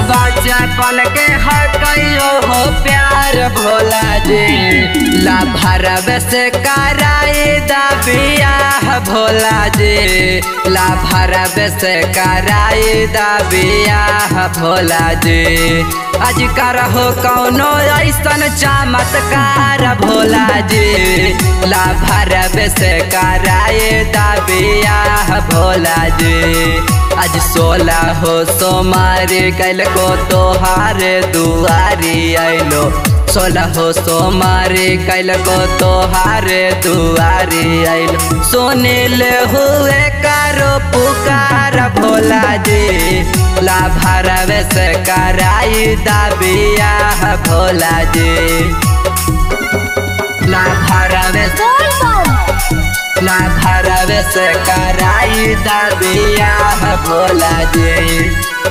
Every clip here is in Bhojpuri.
बचपन के हकैयो हो प्यार भोला जी ला भरब से कराई दा बियाह भोला जी ला भरब से कराई दा बियाह भोला जी आज करहो कौनो ऐसन चमत्कार भोला जी ला भरब से कराई दा बियाह भोला जी आज सोलह हो सोमारी कल को तोहार दुआरी आइलो सोलह हो सोमारी कल को तोहार दुआरी आइलो सुनिल हुए करो पुकार भोला जी ला भरव से कराई दाबिया भोला जी ला भरव से ला भरव से कराई दाबिया भोला जी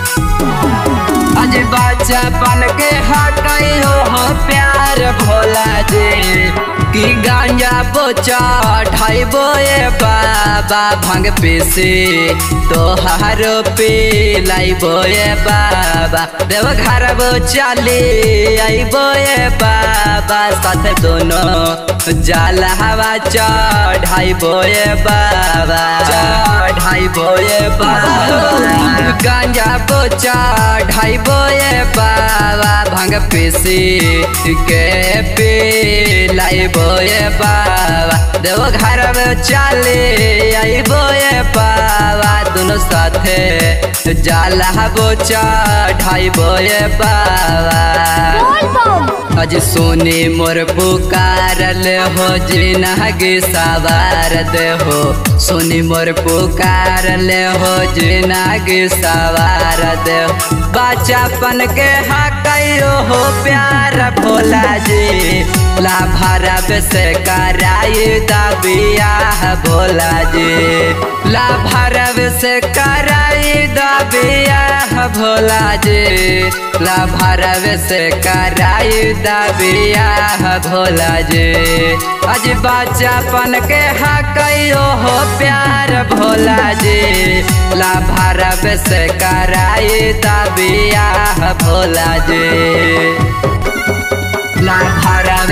आज बचपन के हटैयो हो प्यार भोला जी कि गांजा बोचा ढाइबो ए बाबा भांग पीसी तोहारो पी लाइबो ए बाबा देव घर बो चली आइबो ए बाबा साथ दोनों जाल हवा चढ़ाइबो ए बाबा चढ़ाइबो ए बाबा गांजा बोचा ढाइबो ए बाबा भांग पीसी के पी लाइबो ए बाबा देव घर में चले आइबो ए बाबा दोनों साथे जाला बोचा ढाइबो ए बाबा अज सोनी मोर पुकारल हो जिनगी सवार दे हो सोनी मोर पुकारल हो जिनगी सवार दे हो बचपन के हकैयो हो प्यार भोला जी ला भरब से कराई दबिया भोला जी ला भरब से कराई दबिया भोला जी ला भरब से कराई दबिया भोला जी अज बचपन के हकैयो हो प्यार भोला जी ला भरब से कराई दबिया भोला जी ला भरब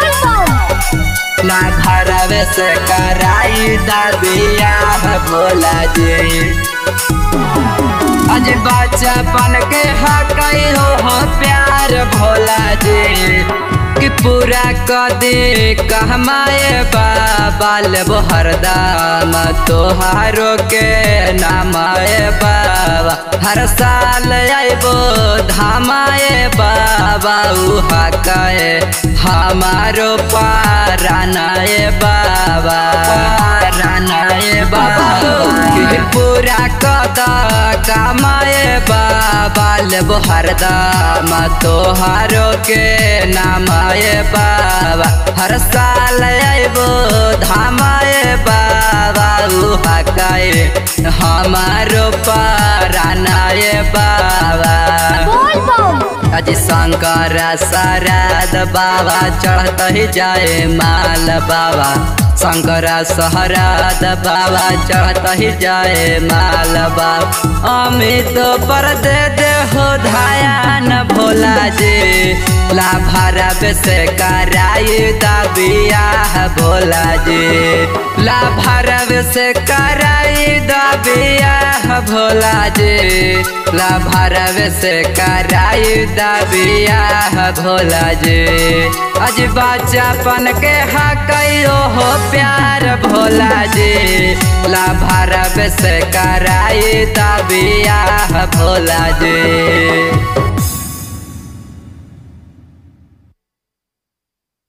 ला भरब से कराई दबिया भोला जी आज बचपन के हकई हो, हो प्यार भोला जी कि पूरा कदे कहमाए बाबाल हरदम तोहारो के नामाए बाबा हर साल आइबो धामाए बाबा उहा कहे हमारो पारानाए बाबा पारानाए बाबा कि पूरा कदा कमाए बाबा लेबो हरदम तोहारो के नामाए बाबा हर साल आइबो धामाए बाबा उहा कहे हमारो पारानाए बाबा अज शंकर शरद बाबा चढ़त ही जाए माल बाबा शंकर शहरद बाबा चढ़त ही जाए माल बाबा अमित पर दे दे हो धायान भोला जी ला भरब से कराई दबिया भोला जी ला भरब से कराई दबिया भोला जी ला भरब से कराई दबिया भोला जी अज बचपन के हकैयो हो प्यार भोला जी ला भरब से कराई दबिया भोला जी